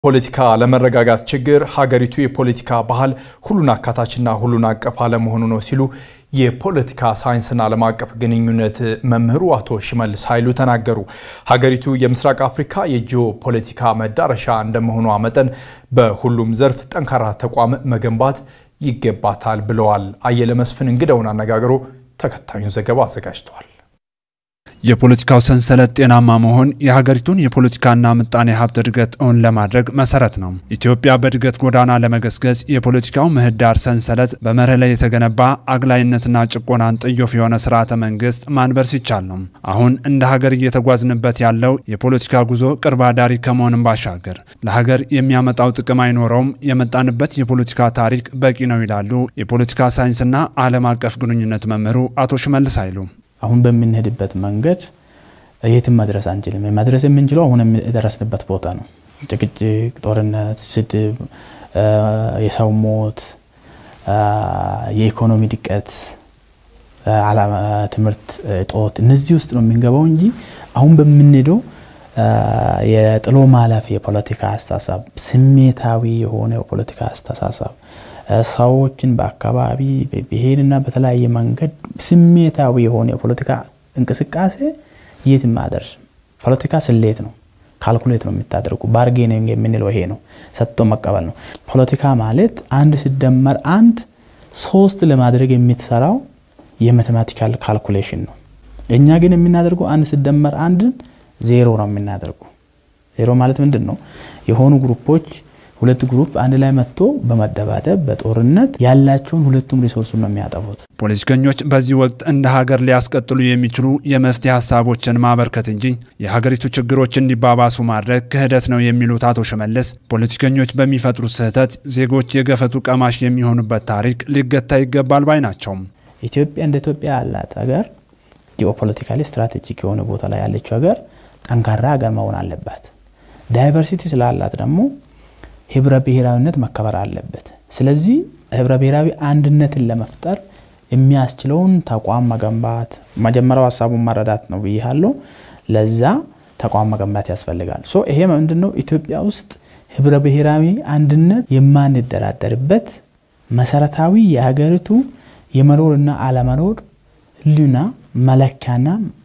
ፖለቲካ ለመረጋጋት ችግር ሀገሪቱ የፖለቲካ ባህል ሁሉን አካታችና ሁሉን አቀፍ አለመሆኑ ነው ሲሉ የፖለቲካ ሳይንስና ዓለም አቀፍ ግንኙነት መምህሩ አቶ ሽመልስ ኃይሉ ተናገሩ። ሀገሪቱ የምስራቅ አፍሪካ የጂኦ ፖለቲካ መዳረሻ እንደመሆኗ መጠን በሁሉም ዘርፍ ጠንካራ ተቋም መገንባት ይገባታል ብለዋል። አየለ መስፍን እንግዳውን አነጋግሮ ተከታዩን ዘገባ አዘጋጅተዋል። የፖለቲካው ሰንሰለት ጤናማ መሆን የሀገሪቱን የፖለቲካና ምጣኔ ሀብት እድገት እውን ለማድረግ መሰረት ነው። ኢትዮጵያ በእድገት ጎዳና ለመገስገስ የፖለቲካው ምህዳር ሰንሰለት በመርህ ላይ የተገነባ አግላይነትና ጭቆናን ጥዮፍ የሆነ ስርዓተ መንግስት ማንበር ሲቻል ነው። አሁን እንደ ሀገር እየተጓዝንበት ያለው የፖለቲካ ጉዞ ቅርብ አዳሪ ከመሆንም ባሻገር ለሀገር የሚያመጣው ጥቅም አይኖረውም። የመጣንበት የፖለቲካ ታሪክ በቂ ነው ይላሉ የፖለቲካ ሳይንስና ዓለም አቀፍ ግንኙነት መምህሩ አቶ ሽመልስ ኃይሉ። አሁን በምንሄድበት መንገድ የትም መድረስ አንችልም። መድረስ የምንችለው አሁን የደረስንበት ቦታ ነው። ጭቅጭቅ፣ ጦርነት፣ ስድብ፣ የሰው ሞት፣ የኢኮኖሚ ድቀት፣ ትምህርት እጦት እነዚህ ውስጥ ነው የምንገባው እንጂ አሁን በምንሄደው የጥሎ ማለፍ የፖለቲካ አስተሳሰብ፣ ስሜታዊ የሆነ የፖለቲካ አስተሳሰብ ሰዎችን በአካባቢ በብሔርና በተለያየ መንገድ ስሜታዊ የሆነ የፖለቲካ እንቅስቃሴ የትም አያደርስም። ፖለቲካ ስሌት ነው፣ ካልኩሌት ነው የምታደርጉ። ባርጌኒንግ የምንለው ይሄ ነው፣ ሰጥቶ መቀበል ነው። ፖለቲካ ማለት አንድ ሲደመር አንድ ሶስት ለማድረግ የምትሰራው የማቴማቲካል ካልኩሌሽን ነው። እኛ ግን የምናደርገው አንድ ሲደመር አንድን ዜሮ ነው የምናደርጉ። ዜሮ ማለት ምንድን ነው? የሆኑ ግሩፖች ሁለት ግሩፕ አንድ ላይ መጥቶ በመደባደብ በጦርነት ያላቸውን ሁለቱም ሪሶርሱን ነው የሚያጠፉት። ፖለቲከኞች በዚህ ወቅት እንደ ሀገር ሊያስቀጥሉ የሚችሉ የመፍትሄ ሀሳቦችን ማበርከት እንጂ የሀገሪቱ ችግሮች እንዲባባሱ ማድረግ ክህደት ነው የሚሉት አቶ ሽመልስ ፖለቲከኞች በሚፈጥሩት ስህተት ዜጎች የገፈቱ ቀማሽ የሚሆኑበት ታሪክ ሊገታ ይገባል ባይ ናቸው። ኢትዮጵያ እንደ ኢትዮጵያ ያላት ሀገር ጂኦፖለቲካሊ ስትራቴጂክ የሆነ ቦታ ላይ ያለችው ሀገር ጠንካራ ሀገር መሆን አለባት። ዳይቨርሲቲ ስላላት ደግሞ ህብረ ብሔራዊነት መከበር አለበት። ስለዚህ ህብረ ብሔራዊ አንድነትን ለመፍጠር የሚያስችለውን ተቋም መገንባት መጀመሪያው ሀሳቡን መረዳት ነው ብያለሁ። ለዛ ተቋም መገንባት ያስፈልጋል። ሶ ይሄ ምንድነው ኢትዮጵያ ውስጥ ህብረ ብሔራዊ አንድነት የማንደራደርበት መሰረታዊ የሀገሪቱ የመኖርና አለመኖር ህልውና መለኪያና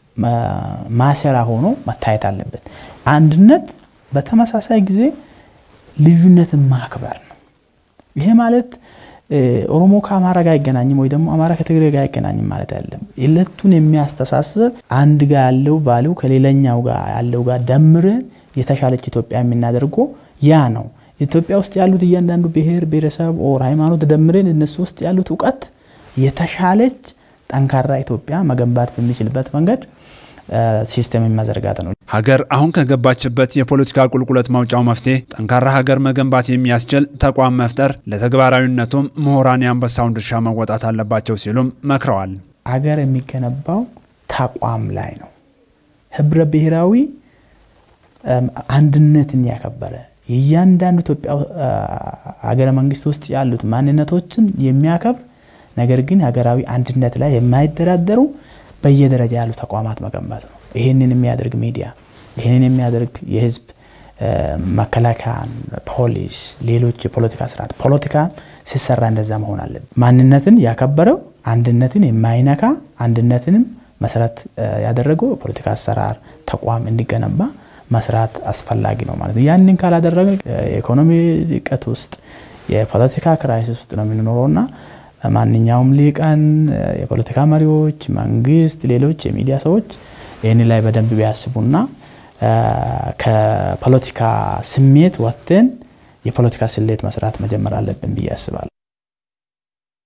ማሰራ ሆኖ መታየት አለበት። አንድነት በተመሳሳይ ጊዜ ልዩነትን ማክበር ነው። ይሄ ማለት ኦሮሞ ከአማራ ጋር አይገናኝም ወይ ደግሞ አማራ ከትግሬ ጋር አይገናኝም ማለት አይደለም። ሁለቱን የሚያስተሳስር አንድ ጋር ያለው ቫሊው ከሌላኛው ጋር ያለው ጋር ደምረን የተሻለች ኢትዮጵያ የምናደርገው ያ ነው። ኢትዮጵያ ውስጥ ያሉት እያንዳንዱ ብሔር ብሔረሰብ ኦር ሃይማኖት ደምረን እነሱ ውስጥ ያሉት እውቀት የተሻለች ጠንካራ ኢትዮጵያ መገንባት በሚችልበት መንገድ ሲስተም መዘርጋት ነው። ሀገር አሁን ከገባችበት የፖለቲካ ቁልቁለት ማውጫው መፍትሄ ጠንካራ ሀገር መገንባት የሚያስችል ተቋም መፍጠር፣ ለተግባራዊነቱም ምሁራን የአንበሳውን ድርሻ መወጣት አለባቸው ሲሉም መክረዋል። ሀገር የሚገነባው ተቋም ላይ ነው። ህብረ ብሔራዊ አንድነትን ያከበረ የእያንዳንዱ ኢትዮጵያ ሀገረ መንግስት ውስጥ ያሉት ማንነቶችን የሚያከብር ነገር ግን ሀገራዊ አንድነት ላይ የማይደራደሩ በየደረጃ ያሉ ተቋማት መገንባት ነው። ይህንን የሚያደርግ ሚዲያ፣ ይህንን የሚያደርግ የህዝብ መከላከያን፣ ፖሊስ፣ ሌሎች የፖለቲካ ስርዓት ፖለቲካ ሲሰራ እንደዛ መሆን አለበት። ማንነትን ያከበረው አንድነትን የማይነካ አንድነትንም መሰረት ያደረገው የፖለቲካ አሰራር ተቋም እንዲገነባ መስራት አስፈላጊ ነው ማለት ነው። ያንን ካላደረገ የኢኮኖሚ ድቀት ውስጥ የፖለቲካ ክራይሲስ ውስጥ ነው የምንኖረውና ማንኛውም ሊቃን፣ የፖለቲካ መሪዎች፣ መንግስት፣ ሌሎች የሚዲያ ሰዎች ይህን ላይ በደንብ ቢያስቡና ከፖለቲካ ስሜት ወጥተን የፖለቲካ ስሌት መስራት መጀመር አለብን ብዬ አስባለሁ።